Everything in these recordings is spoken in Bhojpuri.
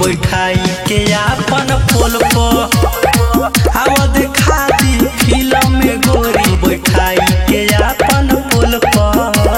बैठाई के आपन पोल पर आवा देखा दी फिल्म में गोरी बैठाई के आपन पोल पर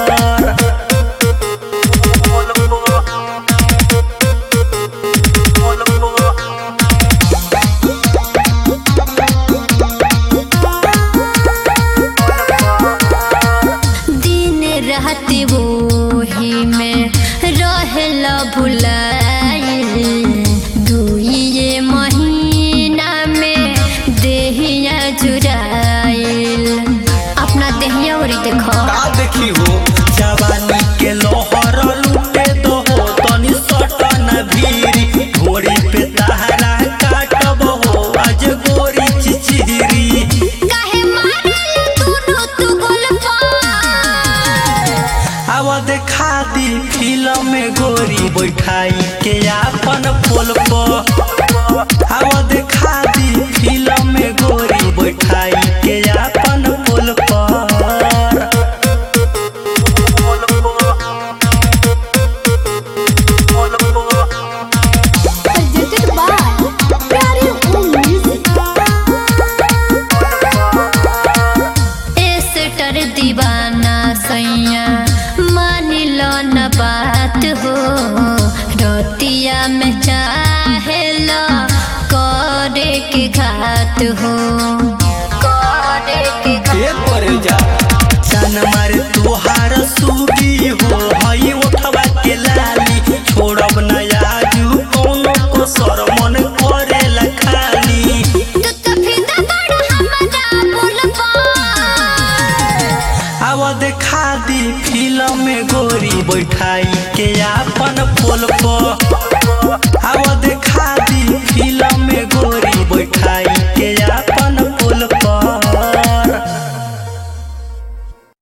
दिन रात वो ही में रहेला भुलाइल दुइये महीना में देहिया जुराइल अपना देहिया ओरी देखो का देखी हो जवानी के लोहर लूटे दो हो तनी सटन भीरी घोड़ी पे तहरा काटब हो आज गोरी चिचिरी काहे मारल दुनु तू गोलपा आवा देखा दी फिल्म में गोरी बैठाई के आपन पोल पर आवा देखा दी फिल्म में गोरी बैठाई के आपन पोल पर presented by प्यारे Home Music. एस्टर दीवाना सैया मान लो न बात हो रतिया में चाहे लो करे के घात हो करे के घात ए परे जा जान मारे तोहार सूगी हो हई उठवा के लाली छोड़ब न आजू कोनो को सर मन करेला खाली तू तो फिदा बड़ हमरा बोलबा आवा देखा दी फिल्म में गोरी बैठाई के आपन पोल पर